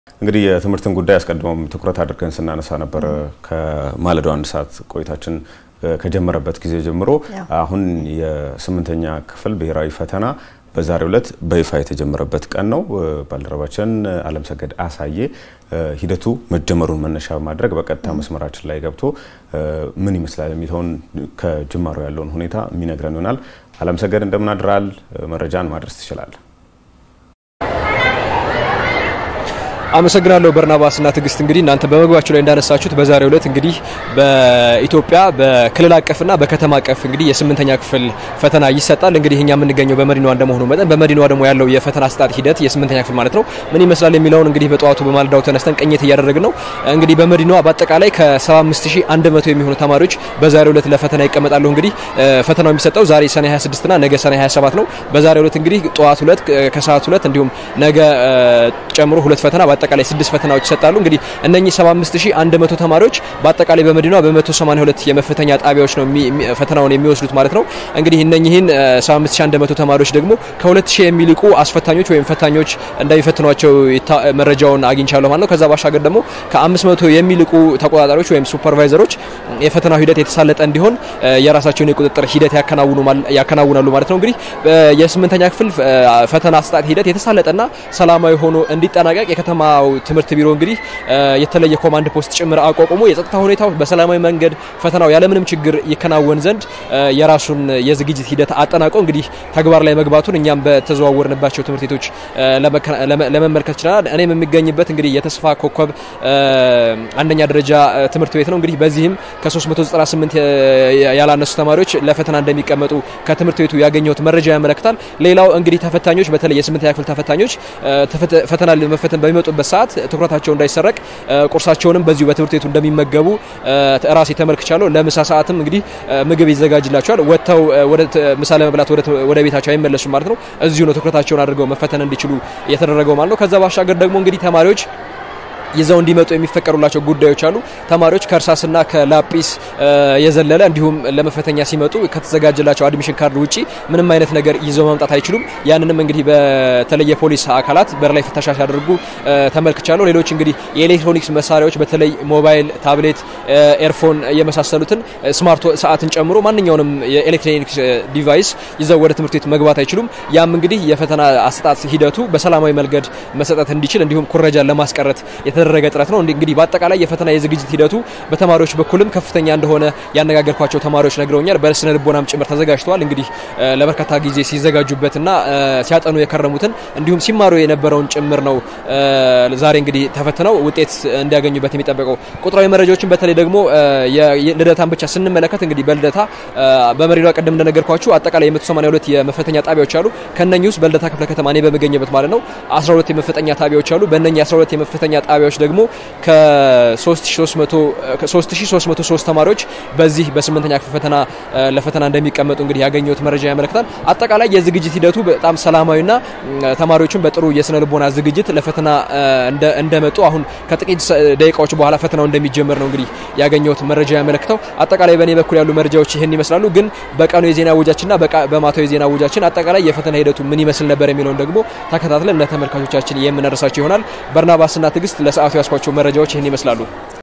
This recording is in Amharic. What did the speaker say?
እንግዲህ የትምህርትን ጉዳይ አስቀድሞም ትኩረት አድርገን ስናነሳ ነበር። ከማለዳው አንድ ሰዓት ቆይታችን ከጀመረበት ጊዜ ጀምሮ አሁን የስምንተኛ ክፍል ብሔራዊ ፈተና በዛሬው ዕለት በይፋ የተጀመረበት ቀን ነው። ባልደረባችን አለም ሰገድ አሳዬ ሂደቱ መጀመሩን መነሻ በማድረግ በቀጥታ መስመራችን ላይ ገብቶ ምን ይመስላል የሚለውን ከጅማሮ ያለውን ሁኔታ የሚነግረን ይሆናል። አለም ሰገድ እንደምን አድራል? መረጃን ማድረስ ትችላለህ? አመሰግናለሁ በርናባስ እና ትዕግስት። እንግዲህ እናንተ በመግባችሁ ላይ እንዳነሳችሁት በዛሬው ዕለት እንግዲህ በኢትዮጵያ በክልል አቀፍና በከተማ አቀፍ እንግዲህ የስምንተኛ ክፍል ፈተና ይሰጣል። እንግዲህ እኛ የምንገኘው በመዲናዋ እንደመሆኑ መጠን በመዲናዋ ደግሞ ያለው የፈተና አሰጣጥ ሂደት የስምንተኛ ክፍል ማለት ነው ምን ይመስላል የሚለውን እንግዲህ በጠዋቱ በማለዳው ተነስተን ቅኝት እያደረግን ነው። እንግዲህ በመዲናዋ በአጠቃላይ ከ75100 የሚሆኑ ተማሪዎች በዛሬው ዕለት ለፈተና ይቀመጣሉ። እንግዲህ ፈተናው የሚሰጠው ዛሬ ሰኔ 26 እና ነገ ሰኔ 27 ነው። በዛሬው ዕለት እንግዲህ ጠዋት ሁለት ከሰዓት ሁለት እንዲሁም ነገ ጨምሮ ሁለት ፈተና በአጠቃላይ ስድስት ፈተናዎች ይሰጣሉ። እንግዲህ እነኚህ 75100 ተማሪዎች በአጠቃላይ በመዲናዋ በ182 የመፈተኛ ጣቢያዎች ነው ፈተናውን የሚወስዱት ማለት ነው። እንግዲህ እነኚህን 75100 ተማሪዎች ደግሞ ከ2000 የሚልቁ አስፈታኞች ወይም ፈታኞች እንደሚፈትኗቸው መረጃውን አግኝቻለሁ ማለት ነው። ከዛ ባሻገር ደግሞ ከ500 የሚልቁ ተቆጣጣሪዎች ወይም ሱፐርቫይዘሮች የፈተናው ሂደት የተሳለጠ እንዲሆን የራሳቸውን የቁጥጥር ሂደት ያከናውናሉ ማለት ነው። እንግዲህ የስምንተኛ ክፍል ፈተና አሰጣጥ ሂደት የተሳለጠና ሰላማዊ ሆኖ እንዲጠናቀቅ የከተማው ትምህርት ቢሮ እንግዲህ የተለየ ኮማንድ ፖስት ጭምር አቋቁሞ የጸጥታ ሁኔታው በሰላማዊ መንገድ ፈተናው ያለምንም ችግር ይከናወን ዘንድ የራሱን የዝግጅት ሂደት አጠናቆ እንግዲህ ተግባር ላይ መግባቱን እኛም በተዘዋወርንባቸው ትምህርት ቤቶች ለመመልከት ችለናል። እኔም የሚገኝበት እንግዲህ የተስፋ ኮከብ አንደኛ ደረጃ ትምህርት ቤት ነው። እንግዲህ በዚህም ከ398 ያላነሱ ተማሪዎች ለፈተና እንደሚቀመጡ ከትምህርት ቤቱ ያገኘሁት መረጃ ያመለክታል። ሌላው እንግዲህ ተፈታኞች በተለይ የስምንተኛ ክፍል ተፈታኞች ፈተና ለመፈተን በሚመጡበት ሰዓት ትኩረታቸው እንዳይሰረቅ ቁርሳቸውንም በዚሁ በትምህርት ቤቱ እንደሚመገቡ ራሴ ተመልክቻለሁ። ለምሳ ሰዓትም እንግዲህ ምግብ ይዘጋጅላቸዋል። ወጥተው ወደ ምሳ ለመብላት ወደ ቤታቸው አይመለሱም ማለት ነው። እዚሁ ነው ትኩረታቸውን አድርገው መፈተን እንዲችሉ የተደረገው ማለት ነው። ከዛ ባሻገር ደግሞ እንግዲህ ተማሪዎች ይዘው እንዲመጡ የሚፈቀዱላቸው ጉዳዮች አሉ። ተማሪዎች ከእርሳስና ከላጲስ የዘለለ እንዲሁም ለመፈተኛ ሲመጡ ከተዘጋጀላቸው አድሚሽን ካርድ ውጪ ምንም አይነት ነገር ይዘው መምጣት አይችሉም። ያንንም እንግዲህ በተለይ የፖሊስ አካላት በር ላይ ፍተሻ ሲያደርጉ ተመልክቻለሁ። ሌሎች እንግዲህ የኤሌክትሮኒክስ መሳሪያዎች በተለይ ሞባይል፣ ታብሌት፣ ኤርፎን የመሳሰሉትን ስማርት ሰዓትን ጨምሮ ማንኛውንም የኤሌክትሮኒክስ ዲቫይስ ይዘው ወደ ትምህርት ቤት መግባት አይችሉም። ያም እንግዲህ የፈተና አሰጣጥ ሂደቱ በሰላማዊ መንገድ መሰጠት እንዲችል እንዲሁም ኩረጃን ለማስቀረት የተደረገ ጥረት ነው። እንግዲህ በአጠቃላይ የፈተና የዝግጅት ሂደቱ በተማሪዎች በኩልም ከፍተኛ እንደሆነ ያነጋገርኳቸው ተማሪዎች ነግረውኛል። በስነ ልቦናም ጭምር ተዘጋጅተዋል። እንግዲህ ለበርካታ ጊዜ ሲዘጋጁበትና ሲያጠኑ የከረሙትን እንዲሁም ሲማሩ የነበረውን ጭምር ነው ዛሬ እንግዲህ ተፈትነው ውጤት እንዲያገኙበት የሚጠበቀው። ቁጥራዊ መረጃዎችን በተለይ ደግሞ ልደታን ብቻ ስንመለከት እንግዲህ በልደታ በመሪዷ ቅድም እንደነገርኳችሁ አጠቃላይ የ182 የመፈተኛ ጣቢያዎች አሉ። ከነኚህ ውስጥ በልደታ ክፍለ ከተማ እኔ በምገኝበት ማለት ነው 12 የመፈተኛ ጣቢያዎች አሉ። በእነኚህ 12 የመፈተኛ ጣቢያዎች ደግሞ ከ3303 ተማሪዎች በዚህ በስምንተኛ ክፍል ፈተና ለፈተና እንደሚቀመጡ እንግዲህ ያገኘሁት መረጃ ያመለክታል። አጠቃላይ የዝግጅት ሂደቱ በጣም ሰላማዊና ተማሪዎችን በጥሩ የስነ ልቦና ዝግጅት ለፈተና እንደመጡ አሁን ከጥቂት ደቂቃዎች በኋላ ፈተናው እንደሚጀመር ነው እንግዲህ ያገኘሁት መረጃ ያመለክተው። አጠቃላይ በእኔ በኩል ያሉ መረጃዎች ይህን ይመስላሉ። ግን በቀኑ የዜና ውጃችንና በማታዊ የዜና ውጃችን አጠቃላይ የፈተና ሂደቱ ምን ይመስል ነበር የሚለውን ደግሞ ተከታትለን ለተመልካቾቻችን የምናደርሳቸው ይሆናል። በርናባስና ትዕግስት ለሰዓቱ ያስኳቸው መረጃዎች ይህን ይመስላሉ።